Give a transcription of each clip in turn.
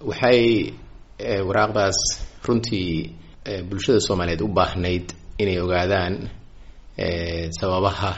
waxay waraaqdaas runtii bulshada soomaaliyeed u baahnayd inay ogaadaan sababaha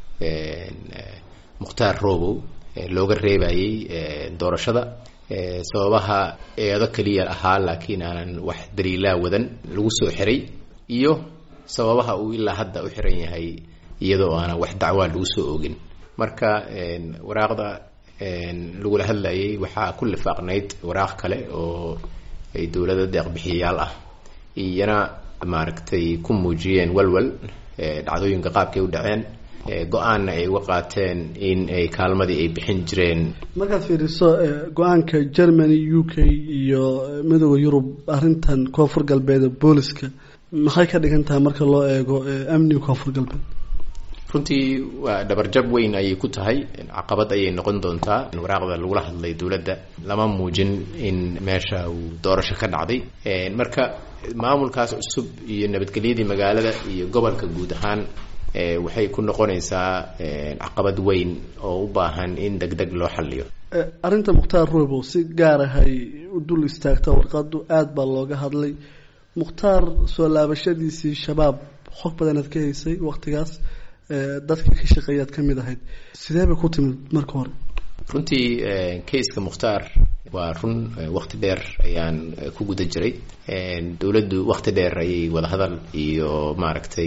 mukhtaar robow looga reebayay doorashada sababaha eedo keliya ahaa laakiin aanan wax daliilaa wadan lagu soo xiray iyo sababaha uu ilaa hadda u xiran yahay iyadoo aanan wax dacwaa lagu soo ogin marka waraaqda lagula hadlayay waxaa ku lifaaqnayd waraaq kale oo ay dowlada deeqbixiyayaal ah iyana maaragtay ku muujiyeen walwal dhacdooyinka qaabkay u dhaceen go-aanna ay uga qaateen in ay kaalmadii ay bixin jireen markaad fiiriso go-aanka germany u k iyo midooda yurub arrintan koonfur galbeed booliska maxay ka dhigan tahay marka loo eego amniga koonfur galbeed runtii waa dhabarjab weyn ayay ku tahay caqabad ayay noqon doontaa waraaqda lagula hadlay dowladda lama muujin in meesha uu doorasho ka dhacday marka maamulkaas cusub iyo nabadgelyadii magaalada iyo gobolka guud ahaan waxay ku noqonaysaa caqabad weyn oo u baahan in deg deg loo xaliyo arrinta mukhtaar robow si gaar ahay u dul istaagta warqadu aada baa looga hadlay mukhtaar soo laabashadiisii shabaab xog badanaad ka haysay waqtigaas dadka ka shaqeeyaad ka mid ahayd sidee bay ku timid marka hore runtii kayska mukhtaar waa run wakti dheer ayaan ku guda jiray dowladdu wakti dheer ayay wadahadal iyo maaragtay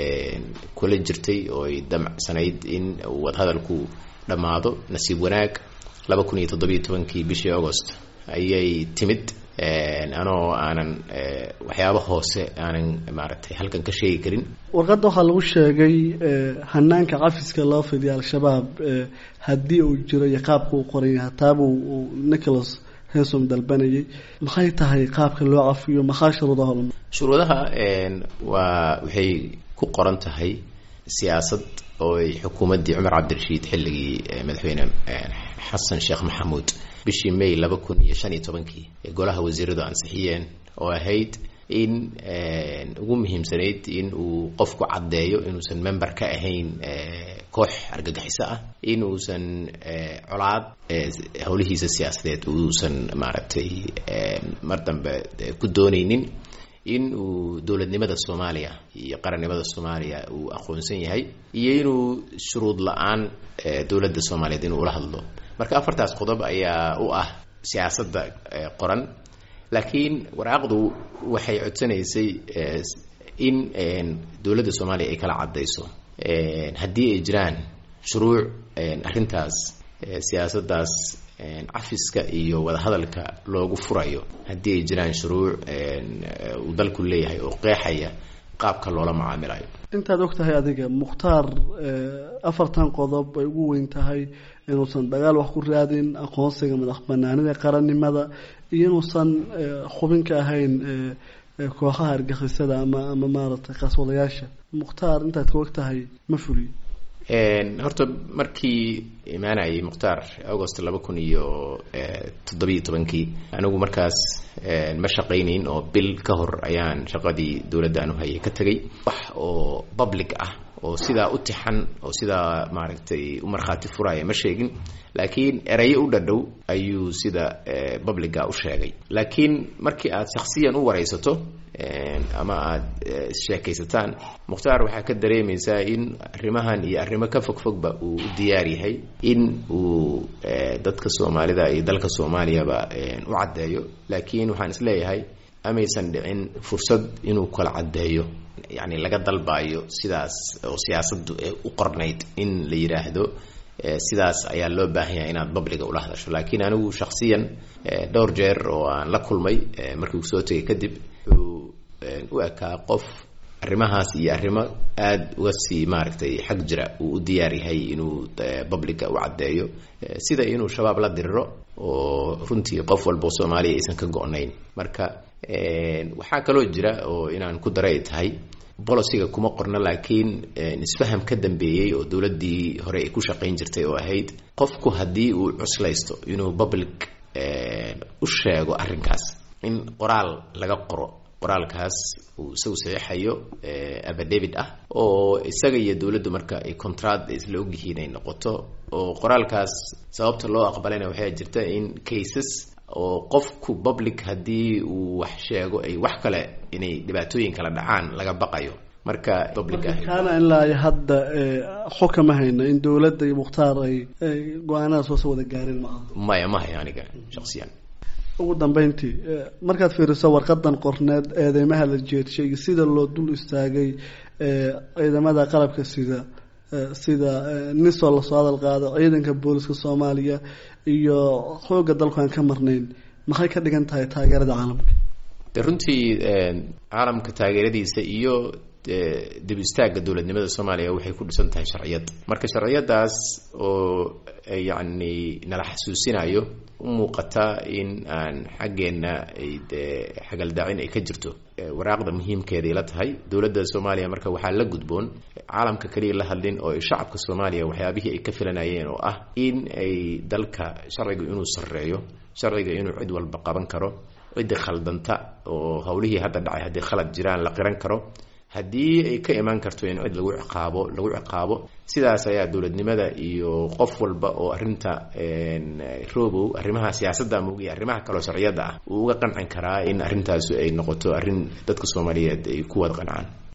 kula jirtay oo ay damcsanayd in wadahadalku dhammaado nasiib wanaag laba kun iyo toddobiyo tobankii bishii agost ayay timid anoo aanan waxyaaba hoose aanan maaragtay halkan ka sheegi karin warqadda waxaa lagu sheegay hanaanka cafiska loo fidiya al-shabaab haddii uu jiro iyo qaabka uu qoran yahay taabuu uu nicholas hensom dalbanayay maxay tahay qaabka loo cafiyo maxaa shuruudaha lama shuruudaha waa waxay ku qoran tahay siyaasad oo ay xukuumaddii cumar cabdirashiid xilligii madaxweyne xasan sheekh maxamuud bishii may laba kun iyo shan iyo tobankii ee golaha wasiiradu ansixiyeen oo ahayd in ugu muhiimsanayd in uu qofku caddeeyo inuusan member ka ahayn koox argagixiso ah in uusan colaad howlihiisa siyaasadeed uusan maaragtay mar dambe ku doonaynin in uu dowladnimada soomaaliya iyo qarannimada soomaaliya uu aqoonsan yahay iyo inuu shuruud la-aan dowladda soomaaliyeed inuu ula hadlo marka afartaas qodob ayaa u ah siyaasadda qoran laakiin waraaqdu waxay codsanaysay in dowladda soomaaliya ay kala caddayso haddii ay jiraan shuruuc arrintaas siyaasaddaas cafiska iyo wadahadalka loogu furayo haddii ay jiraan shuruuc uu dalku leeyahay oo qeexaya qaabka loola macaamilayo intaad og tahay adiga mukhtaar afartan qodob ay ugu weyn tahay inuusan dagaal wax ku raadin aqoonsiga madax banaanida qarannimada iyo inuusan xubin ka ahayn kooxaha argixisada ama ama maaragtay qaswadayaasha mukhtaar intaad ka og tahay ma fuliyo horta markii imaanayay mukhtaar agost laba kun iyo toddobiyo tobankii anigu markaas ma shaqaynayn oo bil ka hor ayaan shaqadii dowladda aanu hayay ka tegay wax oo public ah oo sidaa u tixan oo sidaa maaragtay u markhaati furaya ma sheegin laakiin erayo u dhadhow ayuu sida publica u sheegay laakiin markii aad shaksiyan u waraysato ama aada sheekaysataan mukhtaar waxaa ka dareemaysaa in arrimahan iyo arrimo ka fogfogba uu u diyaar yahay in uu dadka soomaalida iyo dalka soomaaliyaba u caddeeyo laakiin waxaan isleeyahay amaysan dhicin fursad inuu kala caddeeyo yacni laga dalbayo sidaas oo siyaasaddu u qornayd in la yidhaahdo sidaas ayaa loo baahan yahay inaad babliga ula hadasho laakiin anigu shaksiyan dhowr jeer oo aan la kulmay markii uu soo tegay kadib wuxuu u ekaa qof arrimahaas iyo arrimo aada uga sii maaragtay xag jira uu u diyaar yahay inuu babliga u caddeeyo sida inuu shabaab la diriro oo runtii qof walbo soomaaliya aysan ka go-nayn marka waxaa kaloo jira oo inaan ku daray tahay boliciga kuma qorna laakiin isfaham ka dambeeyey oo dowladdii hore ay ku shaqayn jirtay oo ahayd qofku haddii uu cuslaysto inuu public u sheego arrinkaas in qoraal laga qoro qoraalkaas uu isagu saxiixayo abadavid ah oo isaga iyo dowladdu marka ay contract isla ogyihiin ay noqoto oo qoraalkaas sababta loo aqbalayna waxay jirta in cases oo qofku public haddii uu wax sheego ay wax kale inay dhibaatooyin kala dhacaan laga baqayo marka public ah kaana ilaa hadda xog kama hayna in dowladda iyo mukhtaar ay go-aanadaas hoose wada gaareen maaha maya ma hayo aniga shaksiyan ugu dambeyntii markaad fiiriso warqadan qorneed eedeymaha la jeedshay iyo sida loo dul istaagay ciidamada qalabka sida sida nisoo lasoo hadal qaado ciidanka booliska soomaaliya iyo xooga dalku aan ka marnayn maxay ka dhigan tahay taageerada caalamka de runtii caalamka taageeradiisa iyo dib istaagga dowladnimada soomaaliya waxay ku dhisan tahay sharciyad marka sharciyadaas oo yacni nala xasuusinayo u muuqata in aan xaggeenna ay dee xagaldaacin ay ka jirto waraaqda muhiimkeeday la tahay dowladda soomaaliya marka waxaa la gudboon caalamka kaliya la hadlin oo shacabka soomaaliya waxyaabihii ay ka filanayeen oo ah in ay dalka sharciga inuu sarreeyo sharciga inuu cid walba qaban karo ciddii khaldanta oo howlihii hadda dhacay haddii khalad jiraan la qiran karo haddii ay ka imaan karto in cid lagu ciqaabo lagu ciqaabo sidaas ayaa dowladnimada iyo qof walba oo arrinta robow arrimaha siyaasadda moogiya arrimaha kaleo sharciyadda ah uu uga qancin karaa in arrintaasi ay noqoto arrin dadka soomaaliyeed ay ku wada qancaan